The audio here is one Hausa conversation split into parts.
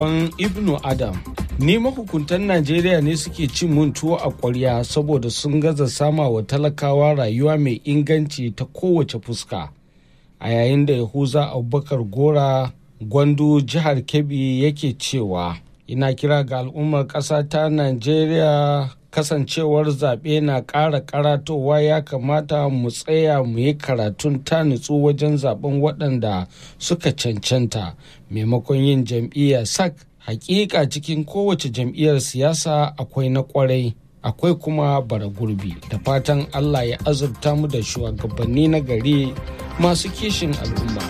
An Ibnu Adam Ni mahukuntan Najeriya ne suke cin mun tuwo a ƙwarya saboda sun gaza sama wa talakawa rayuwa mai inganci ta kowace fuska. A yayin da Yahuza Abubakar Gora Gwandu jihar Kebbi yake cewa ina kira ga al'ummar ƙasa ta Najeriya kasancewar zaɓe na ƙara karatowa ya kamata mu tsaya mu yi karatun ta nutsu wajen zaɓen waɗanda suka cancanta maimakon yin jam'iyya sak hakika cikin kowace jam'iyyar siyasa akwai na kwarai akwai kuma bara gurbi da fatan allah ya azurta mu da shugabanni na gari masu kishin al'umma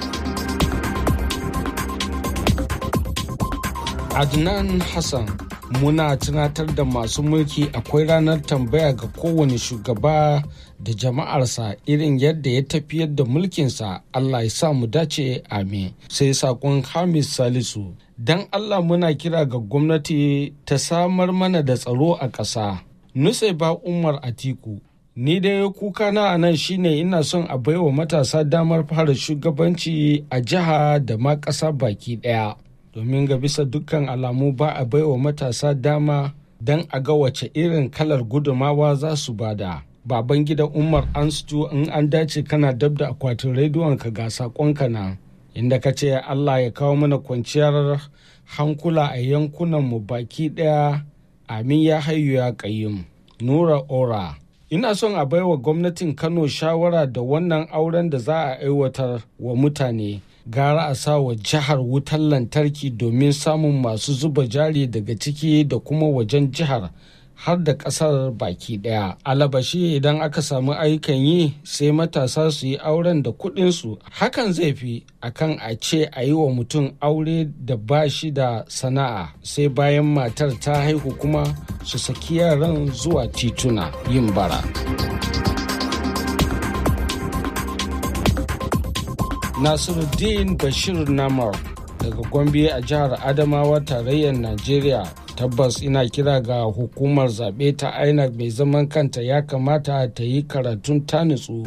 adnan hassan muna tunatar da masu mulki akwai ranar tambaya ga kowane shugaba da jama'arsa irin yadda ya tafiyar da mulkinsa Allah ya sa mu dace amin sai sakon hamis salisu don Allah muna kira ga gwamnati ta samar mana da tsaro a ƙasa nutse ba umar atiku ni dai kuka na a nan shine ina son a baiwa matasa damar fara shugabanci a jiha da ma ƙasa baki ɗaya domin ga bisa dukkan alamu ba a baiwa matasa dama don a ga wace irin kalar gudumawa za su bada. Baban gida Umar Anstu in an dace kana dab da akwatin rediyon ka ga sakonka na inda ka ce Allah ya kawo mana kwanciyar hankula a yankunan mu baki daya amin ya hayu ya kayyum. Nura Ora Ina son a baiwa gwamnatin Kano shawara da wannan auren da za a aiwatar wa mutane. gara a sa wa jihar wutar lantarki domin samun masu zuba jari daga ciki da kuma wajen jihar har da kasar baki daya alabashi idan aka samu ayyukan yi sai matasa su yi auren da kudinsu hakan zai fi akan a ce a yi wa mutum aure da ba shi da sana'a sai bayan matar ta haihu kuma su saki yaran zuwa tituna yin bara. Nasiruddin Bashir Namar daga Gombe a jihar Adamawa tarayyar Najeriya tabbas ina kira ga hukumar zaɓe ta INEC mai zaman kanta ya kamata ta yi karatun ta nutsu.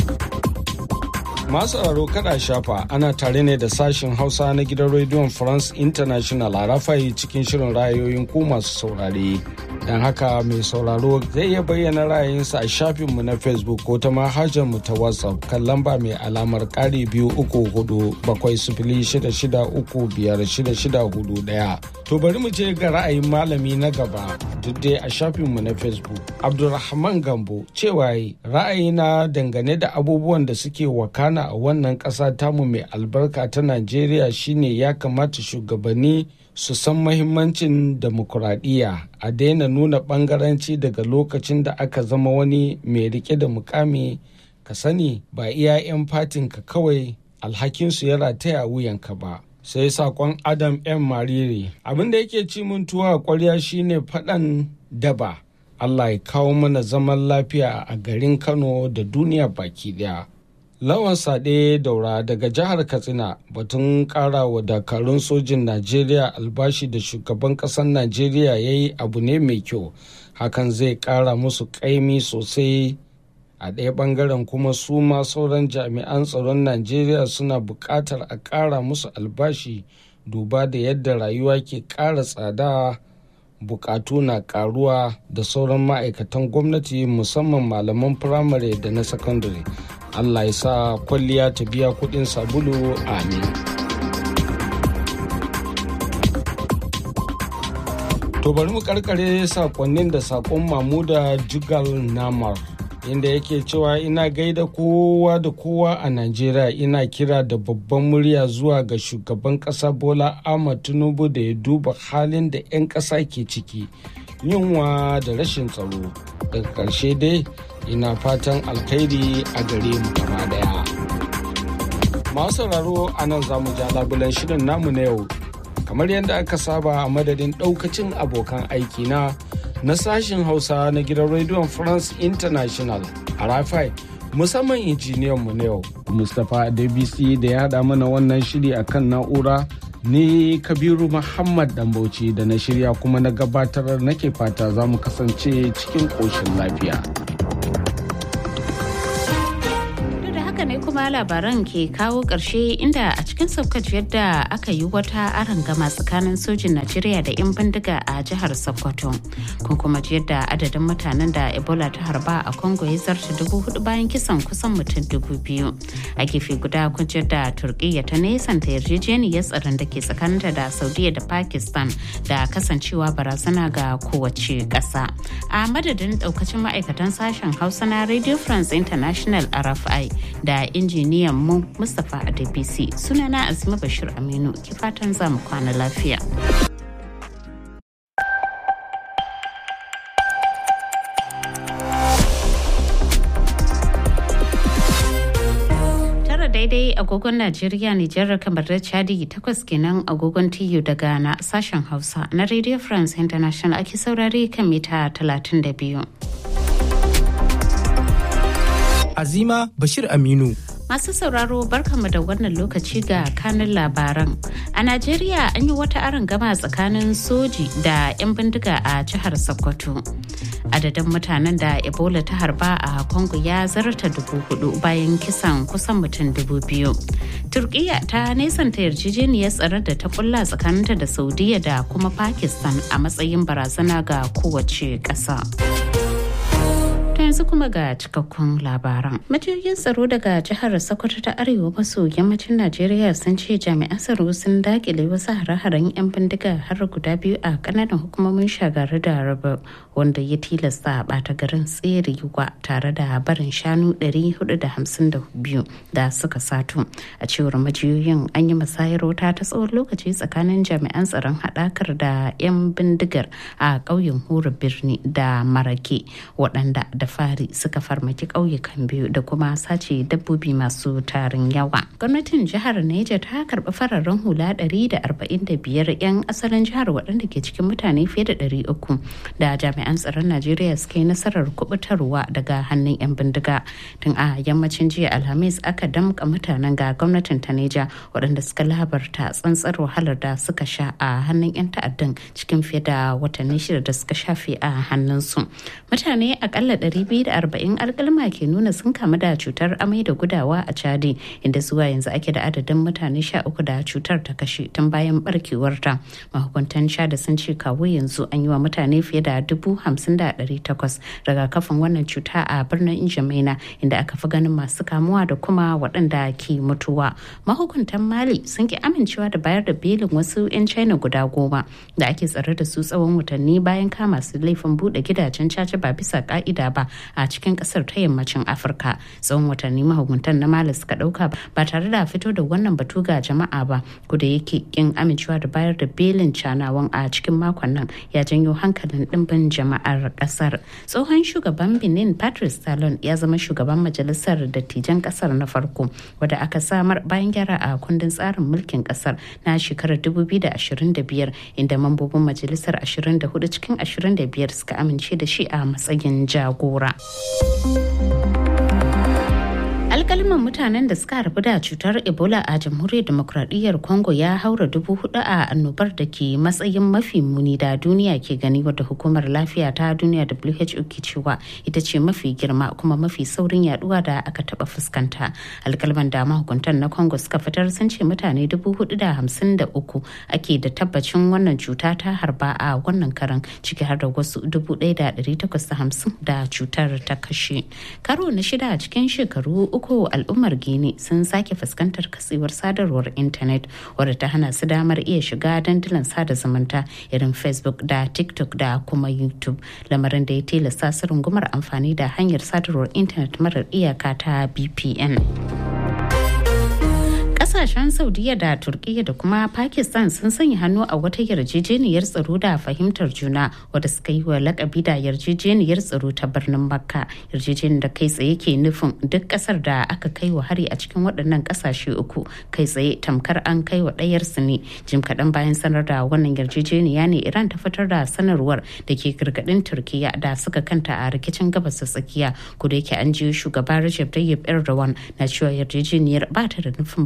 Masu sauraro kada shafa ana tare ne da sashen Hausa na gidan rediyon France International a rafayi cikin shirin ra'ayoyin ku masu saurare. Don haka mai sauraro zai iya bayyana ra'ayinsa a shafinmu na Facebook ko ta mu ta WhatsApp kan lamba mai alamar ƙari biyu uku hudu bakwai sifili shida shida uku biyar shida shida hudu ɗaya. To bari mu je ga ra'ayin malami na gaba duk dai a shafinmu na Facebook. Abdulrahman Gambo cewa ra'ayina dangane da abubuwan da suke wakana a wannan ƙasa tamu mai albarka ta Najeriya shine ya kamata shugabanni su san mahimmancin demokuraɗiyya a daina nuna ɓangaranci daga lokacin da aka zama wani mai rike da mukami ka sani ba iya 'yan fatinka kawai alhakinsu ya rataya wuyanka ba. sai sakon adam m mariri abin da yake ci mun tuwa a kwarya shine faɗan daba allah ya kawo mana zaman lafiya a garin kano da duniya baki daya lawan sade daura daga jihar katsina batun kara wa dakarun sojin najeriya albashi da shugaban kasar najeriya ya yi abu ne mai kyau hakan zai kara musu kaimi sosai a ɗaya ɓangaren kuma su ma sauran jami'an tsaron najeriya suna buƙatar a ƙara musu albashi duba da yadda rayuwa ke ƙara tsada buƙatu na ƙaruwa da sauran ma'aikatan gwamnati musamman malaman firamare da na sakandare allah ya sa kwalliya ta biya kuɗin sabulu amin to bari mu karkare sakonnin da sakon mamuda jugal namar inda yake cewa ina gaida kowa da kowa a najeriya ina kira da babban murya zuwa ga shugaban kasa bola ahmad tinubu da ya duba halin da 'yan kasa ke ciki yunwa da rashin tsaro daga ƙarshe dai ina fatan alkhairi a gare mu gaba daya masu sauraro a nan za mu ja labulan shirin namu na yau kamar yadda aka saba a madadin ɗaukacin abokan aiki na na sashen hausa na gidan rediyon france international a rafai musamman injiniyan mu na yau mustapha dbc da ya haɗa mana wannan shiri akan na'ura ni kabiru muhammad dambauci da na shirya kuma na gabatar nake fata za mu kasance cikin ƙoshin lafiya da haka ne kuma kuma labaran ke kawo ƙarshe inda a cikin saukaci yadda aka yi wata gama tsakanin sojin Najeriya da 'yan bindiga a jihar Sokoto. Kun kuma ji yadda adadin mutanen da Ebola ta harba a Congo ya zarta dubu hudu bayan kisan kusan mutum dubu biyu. A gefe guda kun ji yadda Turkiyya ta nesanta yarjejeniyar tsaron da ke tsakaninta da Saudiya da Pakistan da kasancewa barazana ga kowace ƙasa. A madadin ɗaukacin ma'aikatan sashen Hausa na Radio France International RFI da injiniyan mu Mustapha Adebisi sunana Azima Bashir Aminu ki fatan za mu kwana lafiya. daidai agogon Najeriya Nijar kamar da Chadi takwas kenan agogon TU da Ghana sashen Hausa na Radio France International ake saurare kan mita 32. Azima Bashir Aminu. Masu sauraro barkamu da wannan lokaci ga kanin labaran. A Najeriya an yi wata gama tsakanin soji da 'yan bindiga a jihar Sokoto. Adadin mutanen da Ebola ta harba a Congo ya zarta dubu hudu bayan kisan kusan mutum dubu biyu. Turkiya ta nesanta yarjejeniyar tsaron da ta kulla tsakaninta da Saudiya da kuma Pakistan a matsayin barazana ga kowace ƙasa. yanzu kuma ga cikakkun labaran. Majiyoyin tsaro daga jihar Sokoto ta Arewa maso yammacin Najeriya sun ce jami'an tsaro sun dakile wasu hare-haren 'yan bindiga har guda biyu a kananan hukumomin shagari da raba wanda ya tilasta a bata garin tserewa tare da barin shanu 452 da suka sato. A cewar majiyoyin an yi musayar wuta ta tsawon lokaci tsakanin jami'an tsaron haɗakar da 'yan bindigar a ƙauyen Hura Birni da Marake waɗanda da fari suka farmaki ƙauyukan biyu da kuma sace dabbobi masu tarin yawa. Gwamnatin jihar Neja ta karɓi fararen hula 145 'yan asalin jihar waɗanda ke cikin mutane fiye da 300 da jami'an tsaron Najeriya suka yi nasarar kubutarwa daga hannun 'yan bindiga. Tun a yammacin jiya Alhamis aka damƙa mutanen ga gwamnatin ta Neja waɗanda suka labarta tsantsar wahalar da suka sha a hannun 'yan ta'addan cikin fiye da watanni shida da suka shafe a hannunsu. Mutane akalla 240 alkalma ke nuna sun kamu da cutar amai da gudawa a chadi inda zuwa yanzu ake da adadin mutane 13 da cutar ta kashe tun bayan barkewarta mahukuntan chadi sun ce kawo yanzu an yi wa mutane fiye da 50,800 rigakafin wannan cuta a birnin injamaina inda aka fi ganin masu kamuwa da kuma waɗanda ke mutuwa mahukuntan mali sun ki amincewa da bayar da belin wasu 'yan china guda goma da ake tsare da su tsawon watanni bayan kama su laifin buɗe gidajen caca ba bisa ka'ida ba a cikin kasar ta yammacin afirka tsawon watanni mahukuntan na mali suka dauka ba tare da fito da wannan batu ga jama'a ba da yake kin amincewa da bayar da belin canawan a cikin makon nan ya janyo hankalin dimbin jama'ar kasar tsohon shugaban benin patrice talon ya zama shugaban majalisar dattijan kasar na farko wadda aka samar bayan gyara a kundin tsarin mulkin kasar na shekarar 2025 inda mambobin majalisar 24 cikin 25 suka amince da shi a matsayin jagora. alkalman mutanen da suka harbu da cutar ebola a jamhuriyar demokradiyyar congo ya haura dubu hudu a annobar da ke matsayin mafi muni da duniya ke gani wadda hukumar lafiya ta duniya who ke cewa ita ce mafi girma kuma mafi saurin yaduwa da aka taba fuskanta alkalman da mahukuntan na congo suka fitar sun ce mutane dubu hudu da hamsin da uku ake da tabbacin wannan cuta ta harba a wannan karan ciki har da wasu dubu ɗaya da ɗari takwas da hamsin da cutar ta kashe karo na shida a cikin shekaru uku uku al'ummar gini sun sake fuskantar katsewar sadarwar intanet wadda ta hana su damar iya shiga dandulan sada zumunta irin facebook da tiktok da kuma youtube lamarin da ya tilasta su rungumar amfani da hanyar sadarwar intanet marar iyaka ta bpn kasashen saudiya da turkiya da kuma pakistan sun sanya hannu a wata yarjejeniyar tsaro da fahimtar juna wadda suka yi wa lakabi da yarjejeniyar tsaro ta birnin makka yarjejeniyar da kai tsaye ke nufin duk kasar da aka kai wa hari a cikin waɗannan kasashe uku kai tsaye tamkar an kai wa ɗayar su ne jim kaɗan bayan sanar da wannan yarjejeniya ne iran ta fitar da sanarwar da ke gargaɗin turkiya da suka kanta a rikicin gabas ta tsakiya kuda yake an ji shugaba Recep Tayyip Erdogan na cewa yarjejeniyar ba ta da nufin barazana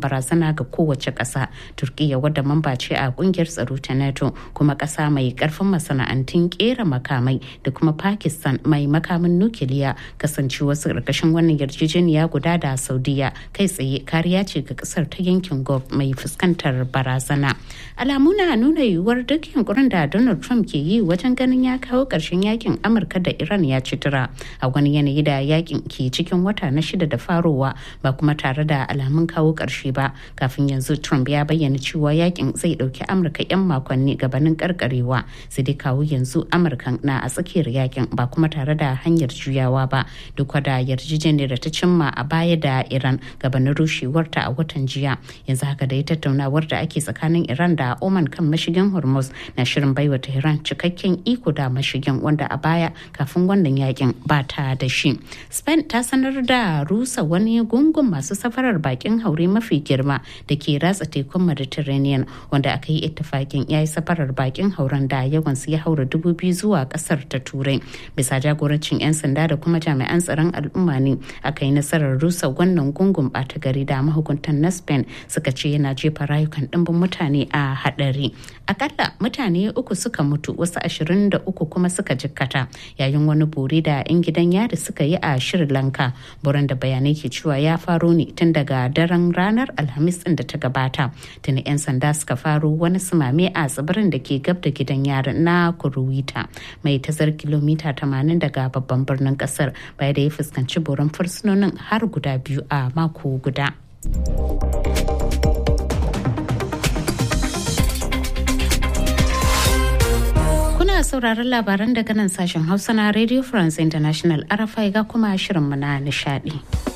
barazana ga kowace ƙasa turkiya wadda mamba ce a kungiyar tsaro ta nato kuma ƙasa mai ƙarfin masana'antun ƙera makamai da kuma pakistan mai makamin nukiliya kasance wasu ƙarƙashin wannan yarjejeniya guda da saudiya kai tsaye kariya ce ga ƙasar ta yankin gulf mai fuskantar barazana alamu na nuna yiwuwar duk yunkurin da donald trump ke yi wajen ganin ya kawo ƙarshen yakin amurka da iran ya ci tura a wani yanayi da yakin ke cikin wata na shida da farowa ba kuma tare da alamun kawo ƙarshe ba kafin yanzu trump ya bayyana cewa yakin zai ɗauki amurka 'yan makonni gabanin karkarewa sai dai kawo yanzu amurkan na a tsakiyar yakin ba kuma tare da hanyar juyawa ba duk da yarjejeniyar da ta cimma a baya da iran gabanin rushewarta a watan jiya yanzu haka da ya tattaunawar da ake tsakanin iran da oman kan mashigin hormuz na shirin baiwa tehran cikakken iko da mashigin wanda a baya kafin wannan yakin ba ta da shi spain ta sanar da rusa wani gungun masu safarar bakin haure mafi girma da ke ratsa tekun mediterranean wanda aka yi ittifakin ya yi safarar bakin hauren da yawan su ya haura dubu biyu zuwa kasar ta turai bisa jagorancin 'yan sanda da kuma jami'an tsaron al'umma ne aka yi nasarar rusa wannan gungun bata gari da mahukuntan na spain suka ce yana jefa rayukan dimbin mutane a hadari akalla mutane uku suka mutu wasu ashirin da uku kuma suka jikkata yayin wani bore da 'yan gidan yari suka yi a sri lanka buran da bayanai ke cewa ya faro ne tun daga daren ranar alhamis din da ta gabata tuni 'yan sanda suka faro wani sumame a tsibirin da ke gab da gidan yarin na kuruwita mai tazar kilomita 80 daga babban birnin kasar baya da ya fuskanci boron fursunonin har guda biyu a mako guda. Kuna sauraron labaran daga nan sashen Hausa na Radio France International RFI ga kuma shirinmu na nishadi.